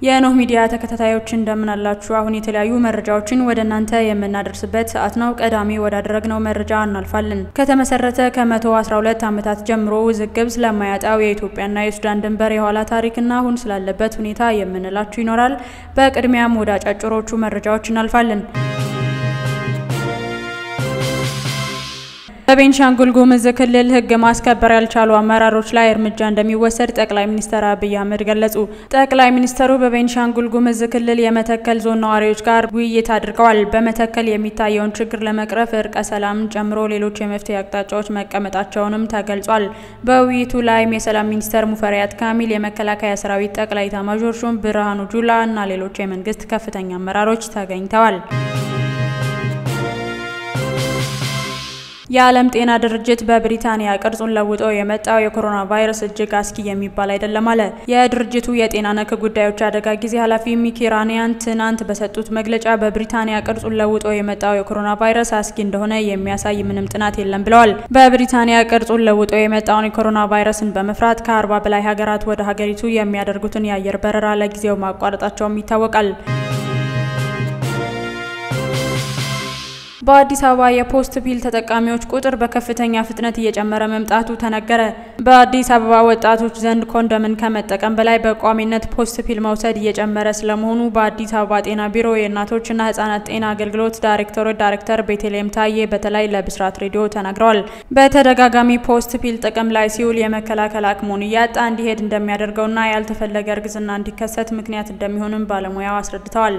የኖህ ሚዲያ ተከታታዮች እንደምን አላችሁ? አሁን የተለያዩ መረጃዎችን ወደ እናንተ የምናደርስበት ሰዓት ነው። ቀዳሚ ወዳደረግነው መረጃ እናልፋለን። ከተመሰረተ ከ112 ዓመታት ጀምሮ ውዝግብ ስለማያጣው የኢትዮጵያና የሱዳን ድንበር የኋላ ታሪክና አሁን ስላለበት ሁኔታ የምንላችሁ ይኖራል። በቅድሚያም ወደ አጫጭሮቹ መረጃዎች እናልፋለን። በቤንሻንጉል ጉሙዝ ክልል ሕግ ማስከበር ያልቻሉ አመራሮች ላይ እርምጃ እንደሚወሰድ ጠቅላይ ሚኒስትር አብይ አህመድ ገለጹ። ጠቅላይ ሚኒስትሩ በቤንሻንጉል ጉሙዝ ክልል የመተከል ዞን ነዋሪዎች ጋር ውይይት አድርገዋል። በመተከል የሚታየውን ችግር ለመቅረፍ እርቀ ሰላምን ጨምሮ ሌሎች የመፍትሄ አቅጣጫዎች መቀመጣቸውንም ተገልጿል። በውይይቱ ላይም የሰላም ሚኒስተር ሙፈሪያት ካሚል፣ የመከላከያ ሰራዊት ጠቅላይ ኤታማዦር ሹም ብርሃኑ ጁላ እና ሌሎች የመንግስት ከፍተኛ አመራሮች ተገኝተዋል። የዓለም ጤና ድርጅት በብሪታንያ ቅርጹን ለውጦ የመጣው የኮሮና ቫይረስ እጅግ አስጊ የሚባል አይደለም አለ። የድርጅቱ የጤና ነክ ጉዳዮች አደጋ ጊዜ ኃላፊ ሚኪ ራኒያን ትናንት በሰጡት መግለጫ በብሪታንያ ቅርጹን ለውጦ የመጣው የኮሮና ቫይረስ አስጊ እንደሆነ የሚያሳይ ምንም ጥናት የለም ብለዋል። በብሪታንያ ቅርጹን ለውጦ የመጣውን የኮሮና ቫይረስን በመፍራት ከአርባ በላይ ሀገራት ወደ ሀገሪቱ የሚያደርጉትን የአየር በረራ ለጊዜው ማቋረጣቸውም ይታወቃል። በአዲስ አበባ የፖስት ፒል ተጠቃሚዎች ቁጥር በከፍተኛ ፍጥነት እየጨመረ መምጣቱ ተነገረ። በአዲስ አበባ ወጣቶች ዘንድ ኮንዶምን ከመጠቀም በላይ በቋሚነት ፖስት ፒል መውሰድ እየጨመረ ስለመሆኑ በአዲስ አበባ ጤና ቢሮ የእናቶችና ሕጻናት ጤና አገልግሎት ዳይሬክቶሬት ዳይሬክተር ቤተልሔም ታዬ በተለይ ለብስራት ሬዲዮ ተናግረዋል። በተደጋጋሚ ፖስት ፒል ጥቅም ላይ ሲውል የመከላከል አቅሙን እያጣ እንዲሄድ እንደሚያደርገውና ያልተፈለገ እርግዝና እንዲከሰት ምክንያት እንደሚሆንም ባለሙያው አስረድተዋል።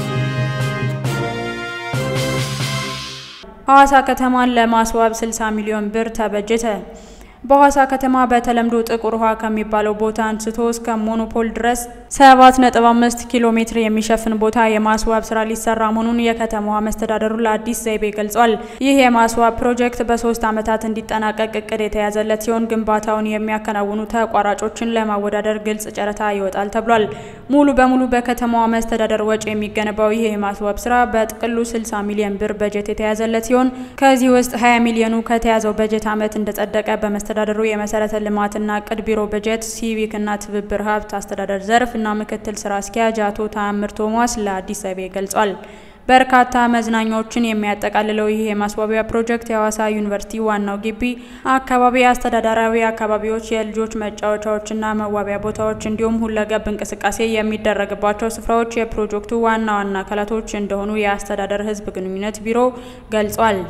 ሐዋሳ ከተማን ለማስዋብ 60 ሚሊዮን ብር ተበጀተ። በሐዋሳ ከተማ በተለምዶ ጥቁር ውሃ ከሚባለው ቦታ አንስቶ እስከ ሞኖፖል ድረስ 7.5 ኪሎ ሜትር የሚሸፍን ቦታ የማስዋብ ስራ ሊሰራ መሆኑን የከተማዋ መስተዳደሩ ለአዲስ ዘይቤ ገልጿል። ይህ የማስዋብ ፕሮጀክት በሶስት ዓመታት እንዲጠናቀቅ እቅድ የተያዘለት ሲሆን ግንባታውን የሚያከናውኑ ተቋራጮችን ለማወዳደር ግልጽ ጨረታ ይወጣል ተብሏል። ሙሉ በሙሉ በከተማዋ መስተዳደር ወጪ የሚገነባው ይህ የማስዋብ ስራ በጥቅሉ 60 ሚሊዮን ብር በጀት የተያዘለት ሲሆን ከዚህ ውስጥ 20 ሚሊዮኑ ከተያዘው በጀት ዓመት እንደጸደቀ በመስተዳደሩ የመሰረተ ልማትና እቅድ ቢሮ በጀት ሲቪክና ትብብር ሀብት አስተዳደር ዘርፍ እና ምክትል ስራ አስኪያጅ አቶ ታምር ቶማስ ለአዲስ ዘይቤ ገልጿል። በርካታ መዝናኛዎችን የሚያጠቃልለው ይህ የማስዋቢያ ፕሮጀክት የሐዋሳ ዩኒቨርሲቲ ዋናው ግቢ አካባቢ፣ አስተዳደራዊ አካባቢዎች፣ የልጆች መጫወቻዎችና መዋቢያ ቦታዎች እንዲሁም ሁለገብ እንቅስቃሴ የሚደረግባቸው ስፍራዎች የፕሮጀክቱ ዋና ዋና አካላቶች እንደሆኑ የአስተዳደር ሕዝብ ግንኙነት ቢሮ ገልጿል።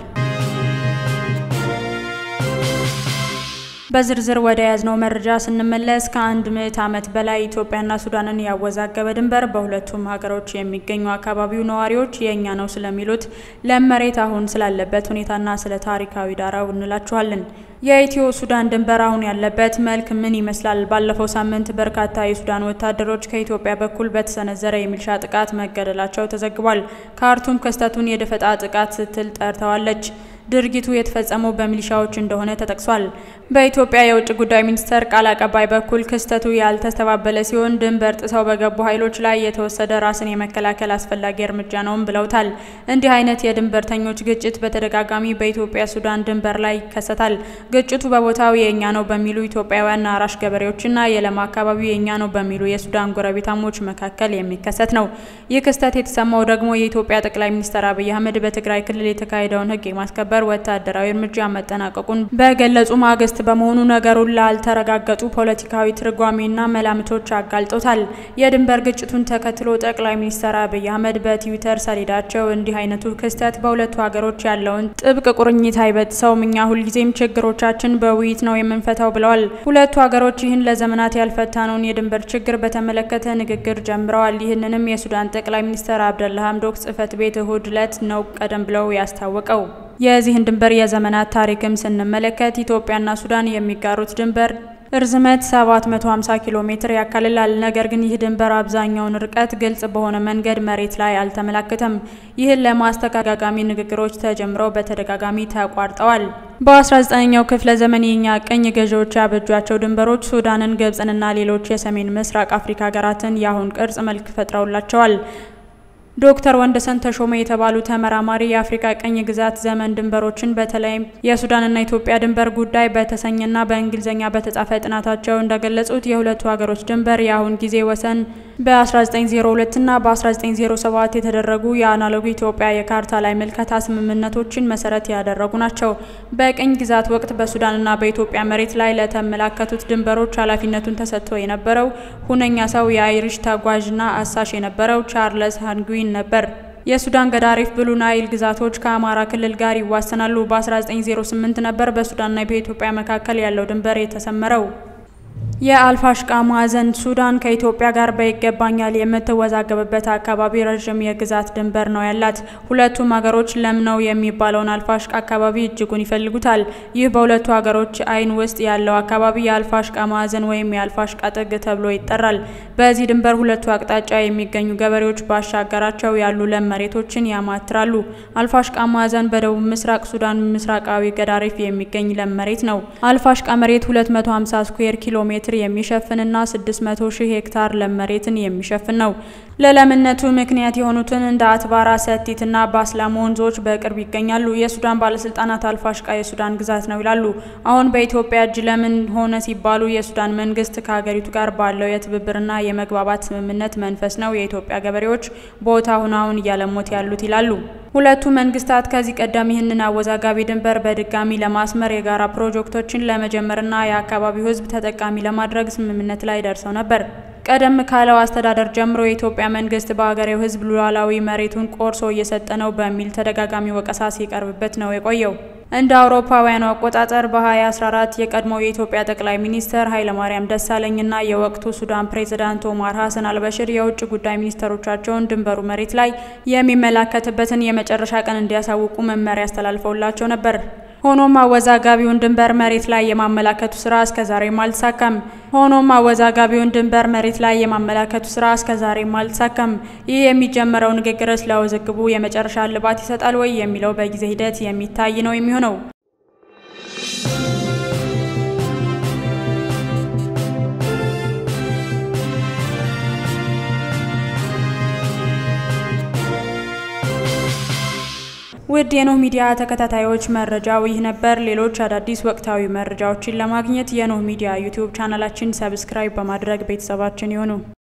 በዝርዝር ወደ ያዝነው መረጃ ስንመለስ ከአንድ ምዕት ዓመት በላይ ኢትዮጵያና ሱዳንን ያወዛገበ ድንበር በሁለቱም ሀገሮች የሚገኙ አካባቢው ነዋሪዎች የእኛ ነው ስለሚሉት ለም መሬት አሁን ስላለበት ሁኔታና ስለ ታሪካዊ ዳራው እንላችኋለን። የኢትዮ ሱዳን ድንበር አሁን ያለበት መልክ ምን ይመስላል? ባለፈው ሳምንት በርካታ የሱዳን ወታደሮች ከኢትዮጵያ በኩል በተሰነዘረ የሚሊሻ ጥቃት መገደላቸው ተዘግቧል። ካርቱም ክስተቱን የደፈጣ ጥቃት ስትል ጠርተዋለች። ድርጊቱ የተፈጸመው በሚሊሻዎች እንደሆነ ተጠቅሷል። በኢትዮጵያ የውጭ ጉዳይ ሚኒስቴር ቃል አቀባይ በኩል ክስተቱ ያልተስተባበለ ሲሆን ድንበር ጥሰው በገቡ ኃይሎች ላይ የተወሰደ ራስን የመከላከል አስፈላጊ እርምጃ ነውም ብለውታል። እንዲህ አይነት የድንበርተኞች ግጭት በተደጋጋሚ በኢትዮጵያ ሱዳን ድንበር ላይ ይከሰታል። ግጭቱ በቦታው የእኛ ነው በሚሉ ኢትዮጵያውያን አራሽ ገበሬዎችና የለማ አካባቢው የእኛ ነው በሚሉ የሱዳን ጎረቤታሞች መካከል የሚከሰት ነው። ይህ ክስተት የተሰማው ደግሞ የኢትዮጵያ ጠቅላይ ሚኒስትር አብይ አህመድ በትግራይ ክልል የተካሄደውን ሕግ የማስከበር ወታደራዊ እርምጃ መጠናቀቁን በገለጹ ማግስት በመሆኑ ነገሩን ላልተረጋገጡ ፖለቲካዊ ትርጓሜና መላምቶች አጋልጦታል። የድንበር ግጭቱን ተከትሎ ጠቅላይ ሚኒስትር አብይ አህመድ በትዊተር ሰሌዳቸው እንዲህ አይነቱ ክስተት በሁለቱ ሀገሮች ያለውን ጥብቅ ቁርኝት አይበጥሰውም፣ እኛ ሁልጊዜም ችግሮቻችን በውይይት ነው የምንፈታው ብለዋል። ሁለቱ ሀገሮች ይህን ለዘመናት ያልፈታነውን የድንበር ችግር በተመለከተ ንግግር ጀምረዋል። ይህንንም የሱዳን ጠቅላይ ሚኒስትር አብደላ ሀምዶክ ጽህፈት ቤት እሁድ ዕለት ነው ቀደም ብለው ያስታወቀው። የዚህን ድንበር የዘመናት ታሪክም ስንመለከት ኢትዮጵያና ሱዳን የሚጋሩት ድንበር እርዝመት 750 ኪሎ ሜትር ያካልላል። ነገር ግን ይህ ድንበር አብዛኛውን ርቀት ግልጽ በሆነ መንገድ መሬት ላይ አልተመላከተም። ይህን ለማስተጋጋሚ ንግግሮች ተጀምረው በተደጋጋሚ ተቋርጠዋል። በ19ኛው ክፍለ ዘመን የኛ ቅኝ ገዢዎች ያበጇቸው ድንበሮች ሱዳንን፣ ግብጽንና ሌሎች የሰሜን ምስራቅ አፍሪካ ሀገራትን የአሁን ቅርጽ መልክ ፈጥረውላቸዋል። ዶክተር ወንደሰን ተሾመ የተባሉ ተመራማሪ የአፍሪካ ቅኝ ግዛት ዘመን ድንበሮችን በተለይም የሱዳንና ኢትዮጵያ ድንበር ጉዳይ በተሰኘና በእንግሊዝኛ በተጻፈ ጥናታቸው እንደገለጹት የሁለቱ ሀገሮች ድንበር የአሁን ጊዜ ወሰን በ1902 እና በ1907 የተደረጉ የአናሎግ ኢትዮጵያ የካርታ ላይ ምልከታ ስምምነቶችን መሰረት ያደረጉ ናቸው። በቅኝ ግዛት ወቅት በሱዳንና በኢትዮጵያ መሬት ላይ ለተመላከቱት ድንበሮች ኃላፊነቱን ተሰጥቶ የነበረው ሁነኛ ሰው የአይሪሽ ተጓዥና አሳሽ የነበረው ቻርለስ ሃንጉዊን ነበር። የሱዳን ገዳሪፍ ብሉ ናይል ግዛቶች ከአማራ ክልል ጋር ይዋሰናሉ። በ1908 ነበር በሱዳንና በኢትዮጵያ መካከል ያለው ድንበር የተሰመረው። የአልፋሽቃ ማዕዘን ሱዳን ከኢትዮጵያ ጋር በይገባኛል የምትወዛገብበት አካባቢ ረዥም የግዛት ድንበር ነው ያላት። ሁለቱም ሀገሮች ለም ነው የሚባለውን አልፋሽቃ አካባቢ እጅጉን ይፈልጉታል። ይህ በሁለቱ ሀገሮች ዓይን ውስጥ ያለው አካባቢ የአልፋሽቃ ማዕዘን ወይም የአልፋሽቃ ጥግ ተብሎ ይጠራል። በዚህ ድንበር ሁለቱ አቅጣጫ የሚገኙ ገበሬዎች ባሻገራቸው ያሉ ለም መሬቶችን ያማትራሉ። አልፋሽቃ ማዕዘን በደቡብ ምስራቅ ሱዳን ምስራቃዊ ገዳሪፍ የሚገኝ ለም መሬት ነው። አልፋሽቃ መሬት 250 ስኩዌር ኪሎ ሜትር የሚሸፍንና 600 ሺህ ሄክታር ለም መሬትን የሚሸፍን ነው። ለለምነቱ ምክንያት የሆኑትን እንደ አትባራ፣ ሰቲትና ባስላም ወንዞች በቅርብ ይገኛሉ። የሱዳን ባለስልጣናት አልፋሽቃ የሱዳን ግዛት ነው ይላሉ። አሁን በኢትዮጵያ እጅ ለምን ሆነ ሲባሉ የሱዳን መንግስት ከሀገሪቱ ጋር ባለው የትብብርና የመግባባት ስምምነት መንፈስ ነው የኢትዮጵያ ገበሬዎች ቦታውን አሁን እያለሙት ያሉት ይላሉ። ሁለቱ መንግስታት ከዚህ ቀደም ይህንን አወዛጋቢ ድንበር በድጋሚ ለማስመር የጋራ ፕሮጀክቶችን ለመጀመርና የአካባቢው ሕዝብ ተጠቃሚ ለማድረግ ስምምነት ላይ ደርሰው ነበር። ቀደም ካለው አስተዳደር ጀምሮ የኢትዮጵያ መንግስት በሀገሬው ሕዝብ ሉዓላዊ መሬቱን ቆርሶ እየሰጠ ነው በሚል ተደጋጋሚ ወቀሳ ሲቀርብበት ነው የቆየው። እንደ አውሮፓውያኑ አቆጣጠር በ2014 የቀድሞው የኢትዮጵያ ጠቅላይ ሚኒስትር ኃይለማርያም ደሳለኝና የወቅቱ ሱዳን ፕሬዝዳንት ኦማር ሀሰን አልበሽር የውጭ ጉዳይ ሚኒስትሮቻቸውን ድንበሩ መሬት ላይ የሚመለከትበትን የመጨረሻ ቀን እንዲያሳውቁ መመሪያ አስተላልፈውላቸው ነበር። ሆኖም አወዛጋቢውን ድንበር መሬት ላይ የማመላከቱ ስራ እስከዛሬም አልተሳካም። ሆኖም አወዛጋቢውን ድንበር መሬት ላይ የማመላከቱ ስራ እስከዛሬም አልተሳካም። ይህ የሚጀመረው ንግግርስ ለውዝግቡ የመጨረሻ እልባት ይሰጣል ወይ የሚለው በጊዜ ሂደት የሚታይ ነው የሚሆነው። ውድ የኖህ ሚዲያ ተከታታዮች መረጃው ይህ ነበር። ሌሎች አዳዲስ ወቅታዊ መረጃዎችን ለማግኘት የኖህ ሚዲያ ዩቲዩብ ቻናላችን ሰብስክራይብ በማድረግ ቤተሰባችን ይሁኑ።